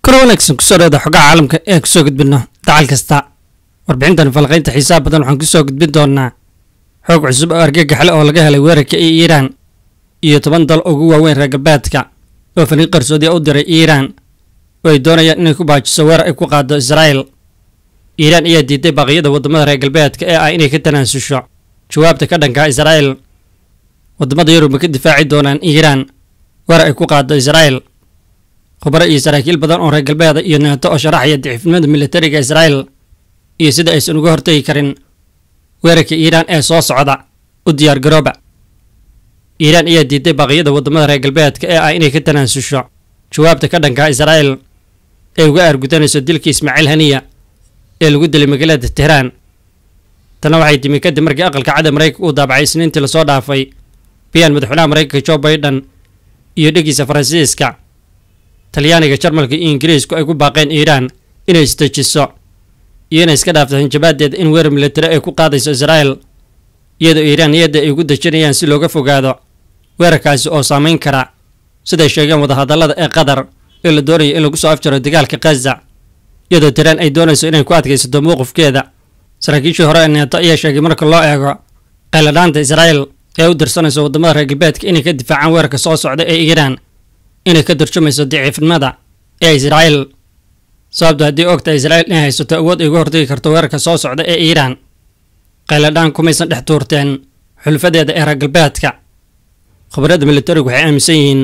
kor wanaagsan kusoo dhowaada xogaha caalamka ee kusoo gudbino dacal kasta warbixintan falaqaynta xiisaha badan waxaan kusoo gudbin doonaa xoog cusub oo argagaxle oo laga helay weerarka ee iiraan iyo toban dal ugu waaweyn reer galbeedka oo fariiq qarsoodiya u diray iiraan oo ay doonayaan inay ku baajiso weerar ay ku qaado israa'el iiraan ayaa diiday baaqyada waddamada reer galbeedka ee ah inay ka tanaasusho jawaabta ka dhanka israa'el waddamada yurub ma ka difaaci doonaan iiraan weerar ay ku qaado israa'el khubaro iyo saraakiil badan oo reer galbeeda iyo neeto oo sharaxaya daciifnimada militariga israa'el iyo sida aysan uga hortagi karin weerarka iiraan ee soo socda u diyaar garooba iiraan ayaa diiday baaqyada waddamada reer galbeedka ee ah inay ka tanaasusho jawaabta ka dhanka israa'el ee uga aargudanayso dilkii ismaaciil haniya ee lagu dilay magaalada tehraan tana waxay timi kadib markii aqalka cadda maraykanka uu daabacay isniintii lasoo dhaafay biyaan madaxweynaha maraykanka jo baiden iyo dhegiisa faransiiska talyaaniga jarmalka iyo ingiriisku ay ku baaqeen iiraan inay isdejiso iyo inay iska dhaafto hanjabaadeeda in weerar militari ay ku qaadayso israa'el iyadoo iiraan niyadda ay ugu dejinayaan si looga fogaado weerarkaasi oo saamayn kara siday sheegeen wadahadallada ee qatar ee la doonayo in lagu soo afjaro dagaalka khaza iyadoo tiraan ay doonayso inay ku adkaysato mowqifkeeda saraakiishii hore ee neeto ayaa sheegay marka loo eego qayladhaanta israa'el ee u dirsanayso waddamada reer galbeedka inay ka difaacaan weerarka soo socda ee iiraan inay ka turjumayso daciifnimada ee israa'el sababto haddii ogta israa'el inay haysato awood ay uga hortagi karto weerarka soo socda ee iiraan qayladhaan kumaysan dhex tuurteen xulfadeeda ee reer galbeedka khubarada militarigu waxay aaminsan yihiin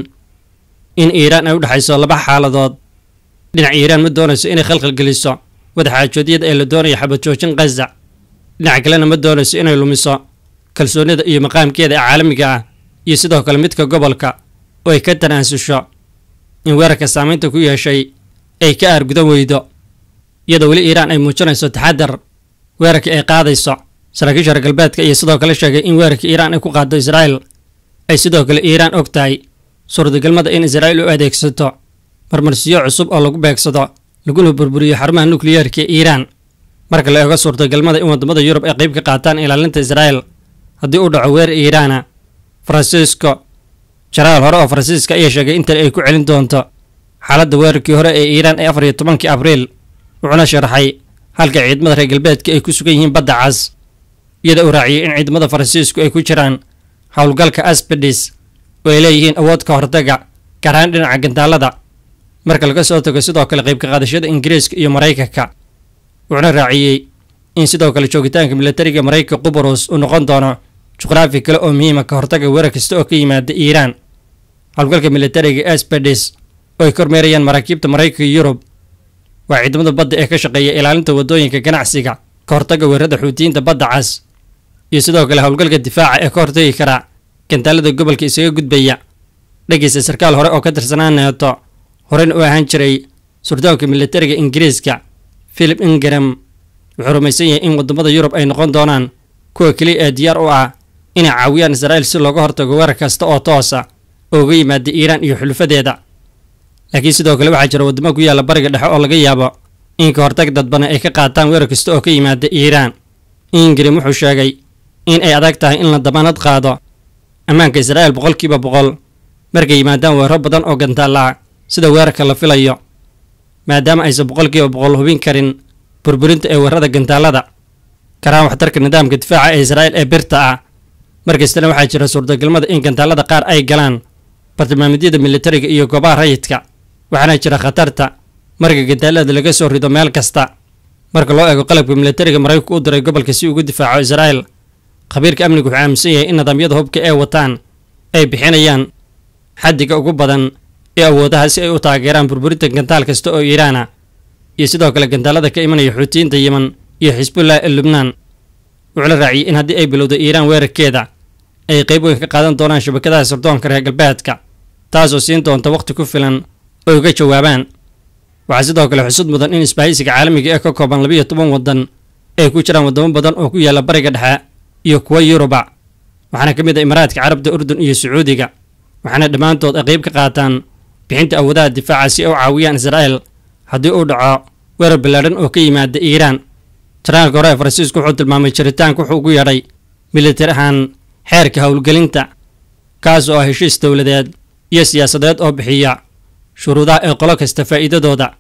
in iiraan ay u dhexayso laba xaaladood dhinac iiraan ma doonayso inay khalkhal geliso wadaxaajoodyada ee la doonayo xabad joojin khaza dhinac kalena ma doonayso inay lumiso kalsoonida iyo maqaamkeeda ee caalamiga ah iyo sidoo kale midka gobolka oo ay ka tanaasusho in weerarka saamaynta ku yeeshay ay ka aargudan weydo iyadoo weli iiraan ay muujinayso taxadar weerarka ay qaadayso saraakiisha reer galbeedka iyo sidoo kale sheegay in weerarka iiraan ay ku qaado israa'el ay sidoo kale iiraan og tahay suurtagalmada in israa'il u adeegsato marmarsiyo cusub oo lagu beegsado laguna burburiyo xarumaha nukliyeerka ee iiraan marka la eego suurtagalmada in waddamada yurub ay qayb ka qaataan ilaalinta israa'el haddii uu dhaco weer iiraana faransiisko jaraal hore oo faransiiska ayaa sheegay in tani ay ku celin doonto xaaladda weerarkii hore ee iiraan ee afar iyo tobankii abriil wuxuuna sharaxay halka ciidamada reer galbeedka ay ku sugan yihiin badda cas iyada uu raaciyey in ciidamada faransiisku ay ku jiraan howlgalka asbedis oo ay leeyihiin awood ka hortaga gaar ahaan dhinaca gantaalada marka laga soo tago sidoo kale qayb ka qaadashada ingiriiska iyo maraykanka wuxuuna raaciyey in sidoo kale joogitaanka militariga maraykanka qubrus uu noqon doono juqraafi kale oo muhiima ka hortaga weerar kasta oo ka yimaada iiraan howlgalka militariga asbedis oo ay kormeerayaan maraakiibta maraykanka iyo yurub waa ciidamada badda ee ka shaqeeya ilaalinta waddooyinka ganacsiga ka hortaga weerarada xuutiyiinta badda cas iyo sidoo kale howlgalka difaaca ee ka hortagi kara gantaalada gobolka isaga gudbaya dhegeysta sarkaal hore oo ka tirsanaa neeto horena u ahaan jiray surdoonka militariga ingiriiska philip ingram wuxuu rumaysan yahay in waddamada yurub ay noqon doonaan kuwa keliya ee diyaar u ah inay caawiyaan israa'il si looga hortago weerar kasta oo toosa oo uga yimaada iiraan iyo xulufadeeda laakiin sidoo kale waxaa jira waddamo ku yaalla bariga dhexe oo laga yaabo in ka hortag dadbana ay ka qaataan weerar kasta oo ka yimaada iiraan ingrim wuxuu sheegay in ay adag tahay in la damaanad qaado ammaanka israa'il boqolkiiba boqol markay yimaadaan weeraro badan oo gantaalla ah sida weerarka la filayo maadaama aysan boqolkiiba boqol hubin karin burburinta ee weerarada gantaalada karaan waxtarka nidaamka difaaca ee israa'il ee birta ah markastana waxaa jira suurtagalmada in gantaalada qaar ay galaan bartilmaameedyada militariga iyo goobaha rayidka waxaana jira khatarta marka gantaalada laga soo rido meel kasta marka loo eego qalabka militariga maraykanku u diray gobolka si ugu difaaco israa'il khabiirka amniga wuxuu aaminsan yahay in nidaamyada hubka ee wataan ay bixinayaan xaddiga ugu badan ee awoodaha si ay u taageeraan burburinta gantaal kasta oo iiraana iyo sidoo kale gantaalada ka imanaya xuutiyiinta yeman iyo xisbullah ee lubnaan wuxuu la raaciyey in haddii ay bilowdo iiraan weerarkeeda ay qayb weyn ka qaadan doonaan shabakadaha sirdoonka reer galbeedka taasoo siin doonta wakhti ku filan oo uga jawaabaan waxaa sidoo kale xusud mudan in isbahaysiga caalamiga ee ka kooban labiiyo toban waddan ay ku jiraan waddamo badan oo ku yaalla bariga dhexe iyo kuwa yuruba waxaana ka mid ah imaaraadka carabta urdun iyo sacuudiga waxaana dhammaantood ay qayb ka qaataan bixinta awoodaha difaaca si ay u caawiyaan israa'el haddii uu dhaco weerar ballaadhan oo ka yimaada iiraan janaalka hore ee faransiisku wuxuu tilmaamay jiritaanka wuxuu ugu yeedhay militar ahaan xeerka howlgelinta kaas oo ah heshiis dowladeed iyo siyaasadeed oo bixiya shuruudaha ee qolo kasta faa'iidadooda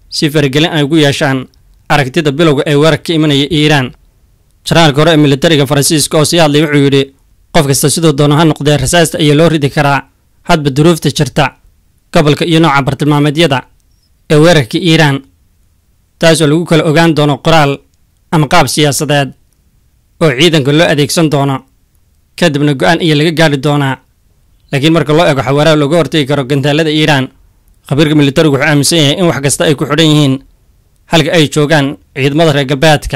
si faragelin ay ugu yeeshaan aragtida bilowga ee weerar ka imanaya iiraan janaalka hore ee militariga faransiiska oo sii hadlay wuxuu yidhi qof kasta siduu doono ha noqdee rasaasta ayaa loo ridi karaa hadba duruufta jirta gobolka iyo nooca bartilmaameedyada ee weerarka iiraan taasoo lagu kala ogaan doono qoraal ama qaab siyaasadeed oo ciidanka loo adeegsan doono kadibna go-aan ayaa laga gaadhi doonaa laakiin marka loo eego xawaaraha looga hortagi karo gantaalada iiraan khabiirka militarigu wuxuu aaminsan yahay in wax kasta ay ku xidhan yihiin halka ay joogaan ciidamada reer galbeedka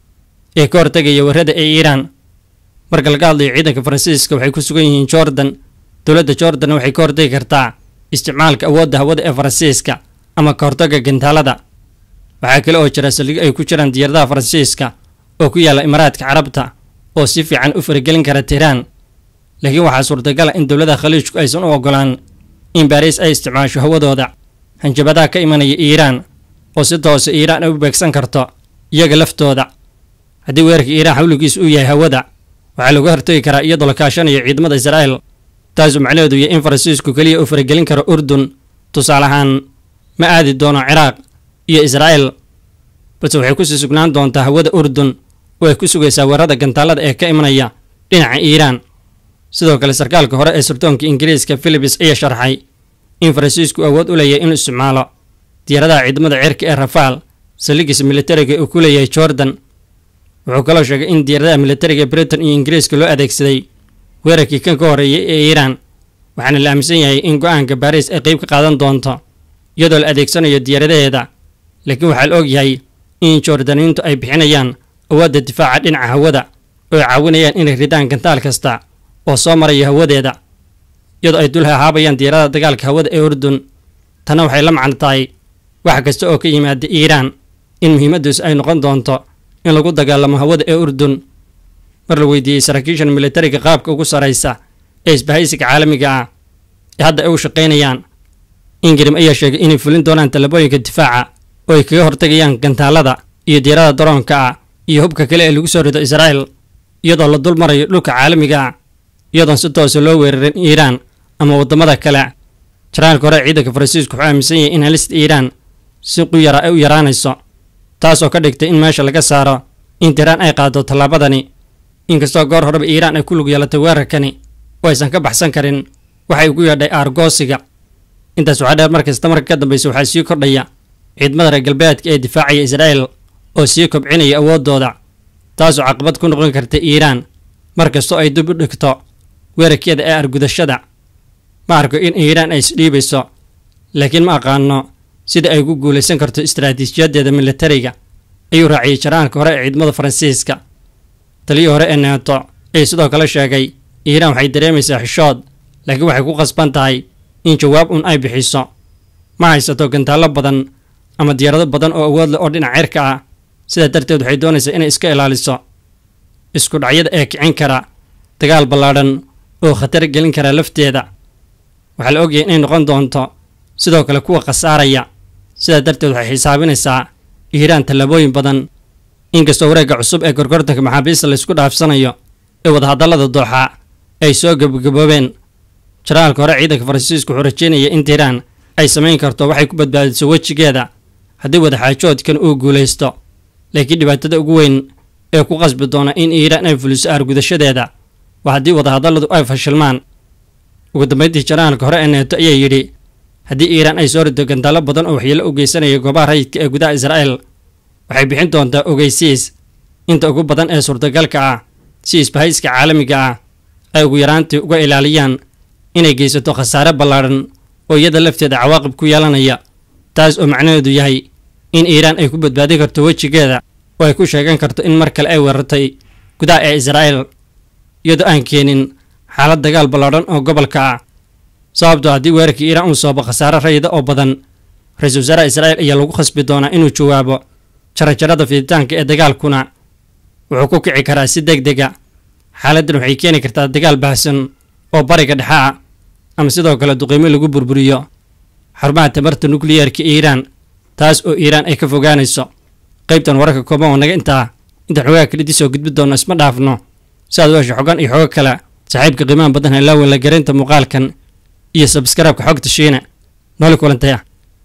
ee ka hortegaya warrada ee iiraan marka laga hadlayo ciidanka faransiiska waxay ku sugan yihiin jordan dowladda jordan waxay ka hortagi kartaa isticmaalka awoodda hawada ee faransiiska ama ka hortagga gantaalada waxaa kale oo jira saldhigyo ay ku jiraan diyaaradaha faransiiska oo ku yaalla imaaraadka carabta oo si fiican u faragelin kara tiiraan laakiin waxaa suurtagala in dowladaha khaliijku aysan u ogolaan in baariis ay isticmaasho hawadooda hanjabadaha ka imanaya iiraan oo si toose iiraan ay u beegsan karto iyaga laftooda haddii weerarka iiraan xawligiisu uu yahay hawada waxaa laga hortagi karaa iyadoo la kaashanayo ciidamada israa'el taasuu macnaheedu yahay in faransiisku keliya uu faragelin karo urdun tusaale ahaan ma aadi doono ciraaq iyo israa'el balse waxay kusii sugnaan doontaa hawada urdun oo ay ku sugaysaa weerarada gantaalada ee ka imanaya dhinaca iiraan sidoo kale sarkaalka hore ee sirdoonka ingiriiska philips ayaa sharxay in faransiisku awood u leeyahay inuu isticmaalo diyaaradaha ciidamada cirka ee rafaal saldhigiisa militariga uu ku leeyahay jordan wuxuu kaloo sheegay in diyaaradaha militariga britain iyo ingiriiska loo adeegsaday weerarkii kan ka horreeyay ee iiraan waxaana la aaminsan yahay in go-aanka baariis ay qeyb ka qaadan doonto iyadoo la adeegsanayo diyaaradaheeda laakiin waxaa la og yahay in jordaniintu ay bixinayaan awoodda difaaca dhinaca hawada oo ay caawinayaan inay ridaan gantaal kasta oo soo maraya hawadeeda iyadoo ay dul hahaabayaan diyaaradaha dagaalka hawada ee urdun tanna waxay la macno tahay wax kasta oo ka yimaada iiraan in muhiimaddiisu ay noqon doonto in lagu dagaalamo hawada ee urdun mar la weydiiyey saraakiishan militariga qaabka ugu saraysa ee isbahaysiga caalamiga ah ee hadda ay u shaqaynayaan ingrim ayaa sheegay inay fulin doonaan tallaabooyinka difaaca oo ay kaga hortagayaan gantaalada iyo diyaarada daroonka ah iyo hubka kale ee lagu soo rido israa'el iyadoo la dul marayo dhulka caalamiga ah iyadoon si toosa loo weerarin iiraan ama waddamada kale jaraalka hore ciidanka faransiisku wuxuu aaminsan yahay in halista iiraan si quyara ay u yaraanayso taasoo ka dhigtay in meesha laga saaro in tiiraan ay qaado tallaabadani inkastoo goor horeba iiraan ay ku lug yeelatay weerarkani oo aysan ka baxsan karin waxay ugu yeedhay aargoosiga intaas waxaa dheer markasta marka ka dambaysa waxaa sii kordhaya ciidamada reer galbeedka ee difaacaya israa'el oo sii kobcinaya awooddooda taasoo caqabad ku noqon karta iiraan mar kastoo ay dib u dhigto weerarkeeda ee argudashada ma arko in iiraan ay isdhiibayso laakiin ma aqaano sida ay ugu guulaysan karto istaraatiijiyadeeda militariga ayuu raaciyey jaraalka hore ee ciidamada faransiiska taliyii hore ee neeto ayaa sidoo kale sheegay iiraan waxay dareemaysaa xishood laakiin waxay ku qasban tahay in jawaab un ay bixiso ma haysato gantaallo badan ama diyaarado badan oo awood leh oo dhinac cirka ah sidaa darteed waxay doonaysaa inay iska ilaaliso isku dhacyada ee kicin kara dagaal ballaadhan oo khatar gelin kara lafteeda waxaa la ogyahay inay noqon doonto sidoo kale kuwa khasaaraya sidaa darteed waxay xisaabinaysaa iiraan tallaabooyin badan inkastoo wareegga cusub ee gorgortanka maxaabiista laysku dhaafsanayo ee wadahadallada dooxa ay soo gebagaboobeen jaraalka hore ciidanka faransiisku wuxuu rajeynaya in tiiraan ay samayn karto waxay ku badbaadiso wejigeeda haddii wadaxaajoodkan uu guulaysto laakiin dhibaatada ugu weyn ee ku qasbi doona in iiraan ay fuliso aargudashadeeda waa haddii wadahadalladu ay fashilmaan ugu dambeyntii jaraalka hore ee neeto ayaa yidhi haddii iiraan ay soo rido gantaallo badan oo waxyeelo u geysanaya goobaha rayidka ee gudaha israa'el waxay bixin doontaa ogeysiis inta ugu badan ee suurtagalka ah si isbahayska caalamiga ah ay ugu yaraantii uga ilaaliyaan inay geysato khasaare ballaadhan oo iyada lafteeda cawaaqib ku yeelanaya taas oo macnaheedu yahay in iiraan ay ku badbaadin karto wejigeeda oo ay ku sheegan karto in mar kale ay weerartay gudaha ee israa'el iyadoo aan keenin xaalad dagaal ballaadhan oo gobolka ah sababtoo haddii weerarkii iiraan uu soobo khasaare rayida oo badan ra-iisul wasaaraha israa'el ayaa lagu khasbi doonaa inuu jawaabo jarajarada fiditaanka ee dagaalkuna wuxuu ku kici karaa si deg dega xaaladdan waxay keeni kartaa dagaal baahsan oo bariga dhexe ah ama sidoo kale duqiimo lagu burburiyo xarumaha tamarta nukliyarka iiraan taas oo iiraan ay ka fogaanayso qaybtan wararka kooban oo naga intaa intaan xogaha kalidii soo gudbi doonno isma dhaafno si aad u hesho xogan iyo xogo kale saaxiibka qiimaha badan helaawen la garaynta muuqaalkan iyo sabskarabka xogta shiine nooli kulantaya